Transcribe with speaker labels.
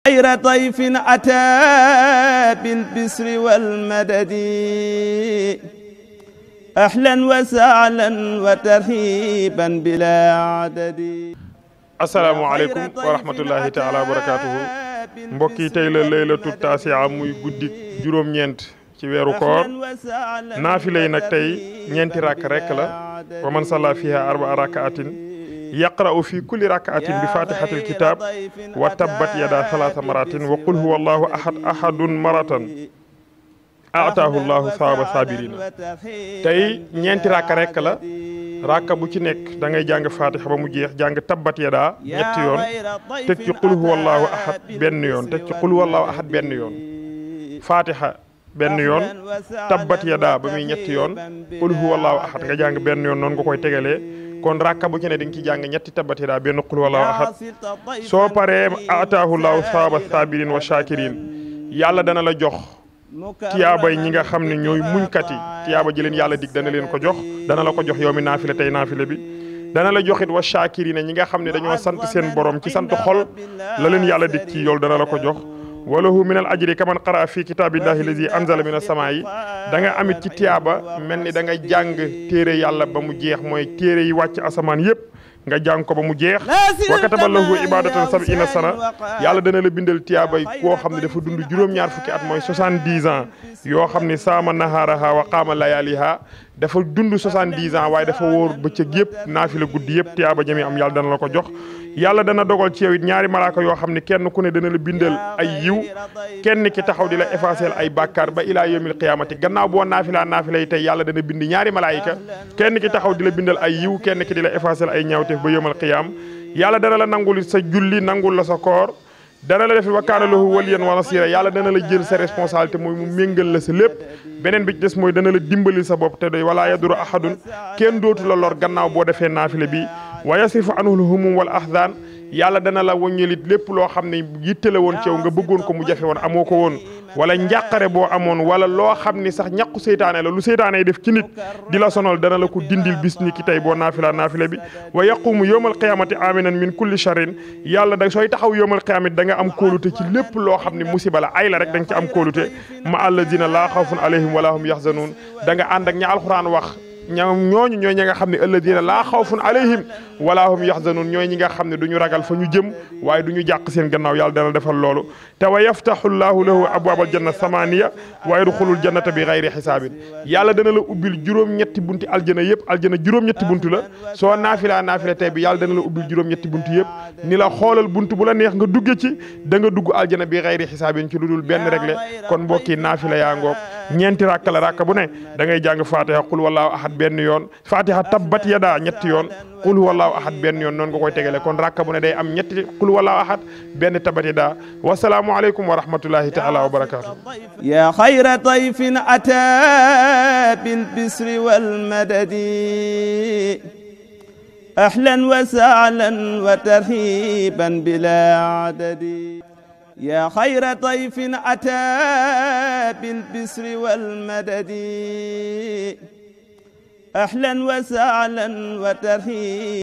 Speaker 1: خير ضيف أتى بالبسر والمدد أهلا وسهلا وترحيبا بلا عدد
Speaker 2: asalaamaaleykum wa rahmatullahi taala wa barakaatuhu mbokk yi tey la laylatu taasiya muy guddi juróom-ñeent ci weeru koor naafila yi nag tey ñeenti rakk rekk la wa man salla fiha arbaa rakaatin yaqra'u fi kulli rakaatin bi fatihatil kitab wa tabbat yada thalatha maratin wa qul huwa allahu ahad ahadun maratan ataahu llahu sawaaba sabirina tey ñeenti rakk rekk la rakka bu ci nekk da ngay jàng fatiha ba mu jeex jàng tabbat yadaa ñetti yoon teg ci qul huwallahu ahad benn yoon teg ci qul huwallahu ahad benn yoon fatiha benn yoon tabbat yadaa ba muy ñetti yoon qul huwallahu ahad nga jàng benn yoon noonu nga koy tegalee kon rakka bu ci ne di nga ci jàng ñetti tabbat yadaa benn qul huwallahu ahad soo paree ataahu llahu sawaaba sabirin wa shakirin yàlla dana la jox tiyaabay ñi nga xam ne ñooy muñkat yi tiyaaba ji leen yàlla dig dana leen ko jox dana la ko jox yow mi naafile tey naafile bi dana la joxit wa shaakirina ñi nga xam ne dañoo sant seen borom ci sant xol la leen yàlla dig ci yool dana la ko jox walahu min al ajri kaman qara fi kitabillahi lazi anzala min as-samaa yi da nga amit ci tiyaaba mel ni da nga jàng téere yàlla ba mu jeex mooy téere yi wàcc asamaan yépp nga jàng ko ba mu jeex wa kataba lahu ibadatan sab'ina sana yàlla dana la bindal tiyaabay koo xam ne dafa dund juróom-ñaar fukki at mooy soixante-dix ans yoo xam ne saama nahaaraha wa qaama layaaliha dafa dund soixante-dix ans waaye dafa wóor bëccëg yëpp naafila guddi yëpp tiyaaba jami am yàlla dana la ko jox yàlla dana dogal ci yow it ñaari malaaka yoo xam ne kenn ku ne dana la bindal ay yiw kenn ki taxaw di la effacer ay bàkkaar ba ilaa yawmil qiyaamati gannaaw boo naafilaa naafila yi tey yàlla dana bind ñaari malaayika kenn ki taxaw di la bindal ay yiw kenn ki di la effacer ay ñaawteef ba yawmal qiyaam yàlla dana la nangul sa julli nangul la sa koor dana la def wa kaana lahu waliyan wa nasira yàlla dana la jël sa responsabilité mooy mu méngal la sa lépp beneen bi ci des mooy dana la dimbali sa bopp te doy wala yaduru ahadun kenn dootu la lor gannaaw boo defee naafile bi wa yasrifu anhu humum wal ahzan yàlla dana la wëññalit lépp loo xam ne yitte la woon ci yow nga bëggoon ko mu jafe woon amoo ko woon wala njàqare boo amoon wala loo xam ni sax ñàkku seytaane la lu seytaane def ci nit di la sonal dana la ko dindil bis ni ki tey boo naafila naafila bi wa yaqumu yawmal qiyamati aminan min kulli sharrin yàlla da sooy taxaw yawmal qiyamati da nga am kóolute ci lépp loo xam ne musiba la ay la rek da nga ci am kóolute ma alladina laa xawfun alayhim wala hum yaxzanuun da nga ànd ak ña alxuraan wax ñoom ñooñu ñooy ñi nga xam ne alladina laa xawfun alayhim wala hum yaxzanuun ñooy ñi nga xam ne du ñu ragal fa ñu jëm waaye du ñu jàq seen gannaaw yàlla dana defal loolu te wa yaftahu llahu lahu abwaabal janna samaniya wa yadxulul jannata bi xayri xisaabin yàlla dana la ubbil juróom-ñetti bunti aljana yëpp aljana juróom-ñetti buntu la soo naafilaa naafila tey bi yàlla dana la ubbil juróom-ñetti buntu yëpp ni la xoolal buntu bu la neex nga dugge ci da nga dugg aljana bi xayri xisaabin ci lu dul benn réglé kon mbokki naafila yaa ngoog ñeenti rakka la rakka bu ne da ngay jàng fatiha qul wallahu ahad benn yoon fatiha tabbat yada ñetti yoon qul wallahu ahad benn yoon noonu nga koy tegale kon rakka bu ne day am ñetti qul wallahu ahad benn tabbat yada wasalaamu aleykum wa rahmatullahi taala wa barakatuh
Speaker 1: يا خير ضيف أتى بالبسر والمدد أهلا وسهلا وترحيبا بلا عدد يا خير ضيف أتى بالبسر والمدد أهلا وسهلا وترحيبا